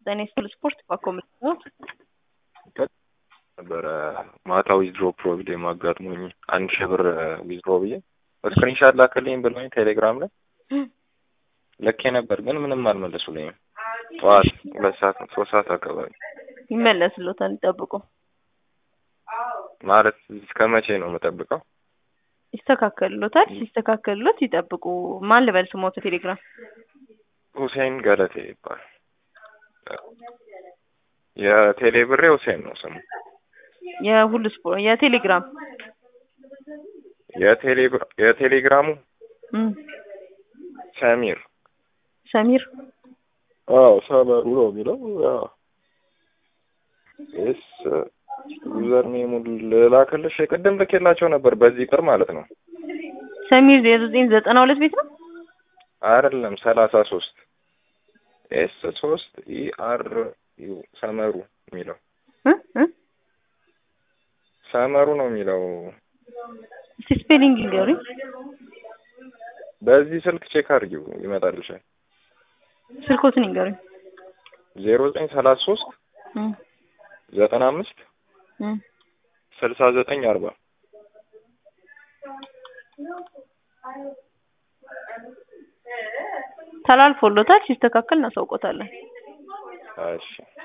ጤና ይስጥልኝ ስፖርት ባኮመት ነው ነበረ ማታ ዊዝድሮ ፕሮብሌም አጋጥሞኝ አንድ ሺህ ብር ዊዝድሮ ብዬ ስክሪንሻት ላክልኝ ብለውኝ ቴሌግራም ላይ ልኬ ነበር፣ ግን ምንም አልመለሱልኝም። ጠዋት ሁለት ሰዓት ሶስት ሰዓት አካባቢ ይመለስሎታል። ይጠብቁ። ማለት እስከ መቼ ነው የምጠብቀው? ይስተካከልሎታል። ሲስተካከልሎት ይጠብቁ። ማን ልበል ስሞት? ቴሌግራም ሁሴን ገለቴ ይባላል። የቴሌ ብሬ ሁሴን ነው ስሙ። የሁሉ ስፖርት የቴሌግራም የቴሌ የቴሌግራሙ እም ሰሚር ሰሚር አዎ ሰመሩ ነው የሚለው። አዎ እስ ዩዘር ኔሙን ልላክልሽ የቅድም ልኬላቸው ነበር በዚህ ቅር ማለት ነው። ሰሚር የዘጠኝ ዘጠና ሁለት ቤት ነው አይደለም ሰላሳ ሶስት ኤስ ሶስት ኢ አር ዩ ሰመሩ የሚለው እ እ ሰመሩ ነው የሚለው። እስቲ ስፔሊንግ ይንገሩኝ። በዚህ ስልክ ቼክ አድርጊው ይመጣልሻል። ስልኮትን ይንገሩኝ። ዜሮ ዘጠኝ ሰላሳ ሶስት እም ዘጠና አምስት እም ስልሳ ዘጠኝ አርባ ተላልፎሎታል። ሲስተካከል እናሳውቆታለን። እሺ